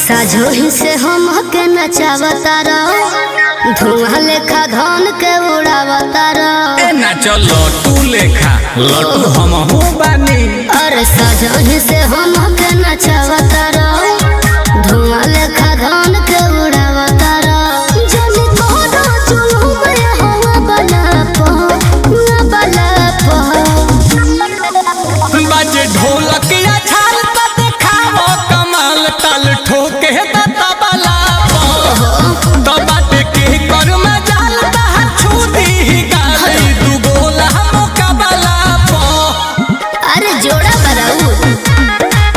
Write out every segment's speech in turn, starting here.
साझोही से हम के नचावता रहो धुआं लेखा धन के उड़ावता रहो ए नाच लटू लेखा लटू हम हो बानी अरे साझोही से हम के नचावता रहो धुआं लेखा धन के उड़ावता रहो जनी कोनो चुलू में हवा बना पो ना बना पो बाजे ढोलक या छाल त देखावो कमाल ताल ठोके त तबला तो बाटे के कर में जाल त छूदी ही गाली दू गोला मुकाबला पो अरे जोड़ा बराऊ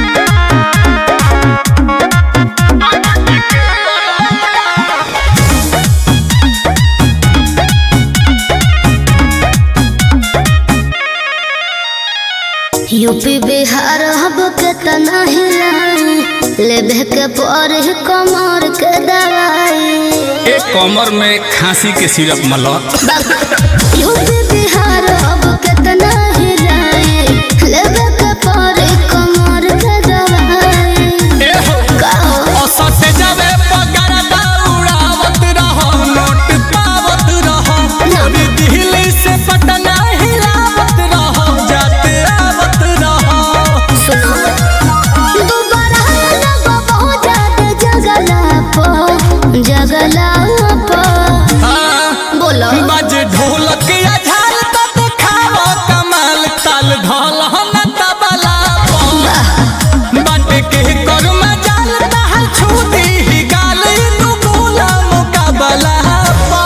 यूपी बिहार हब के तना हिलाई लेबे के पर कमर के दवाई एक कमर में खांसी के सिरप मला यूपी बिहार हब के तना हिलाई लेबे के पर कमर के दवाई ए हो कहो औसत जावे पगार दौड़ावत रहो नोट पावत रहो पूरी दिल्ली से पटना हिलावत रहो जाते आवत रहो सुनो दोबारा लगो बहुत ज्यादा जगला पो जगला पो हाँ, बोलो बाजे ढोलक या झाल त देखावो कमाल ताल ढोल हम तबला पो बाटे के कर में जाल तहल छूती ही गाल तू गोला मुकाबला पो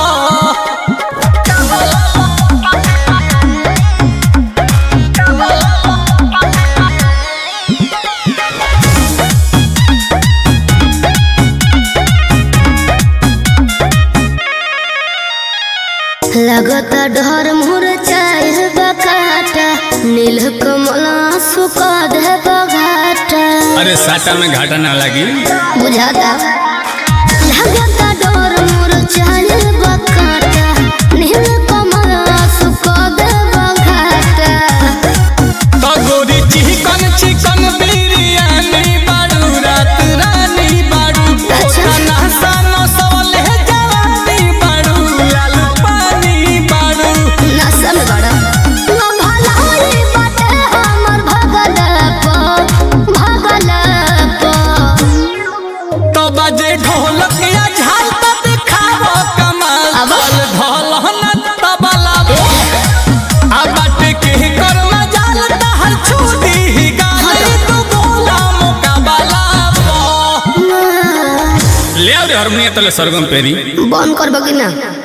लगता डर मुर चाहे बकाटा नील कमला सुका दे बघाटा अरे साटा में घाटा ना लगी बुझाता लगता डर मुर चाहे बकाटा नील कमला सुका दे बघाटा तो गोरी चिकन चिकन बिरयानी बाड़ू रात रानी बाड़ू अच्छा। खाना सानो सवले जवानी बाड़ू लाल पानी बाड़ू नशा में बड़ा ना भलाई बाटे हमर भगल पो भगल पो तो बजे ढोलक या झाल त दिखावो कमाल अब? ताल ढोल न तबला आ बाटे के कर में जाल तहल छूटी ही गाली तू गोला मुकाबला पो ले आ रे हारमोनियम तले सरगम पेरी बंद कर बगी ना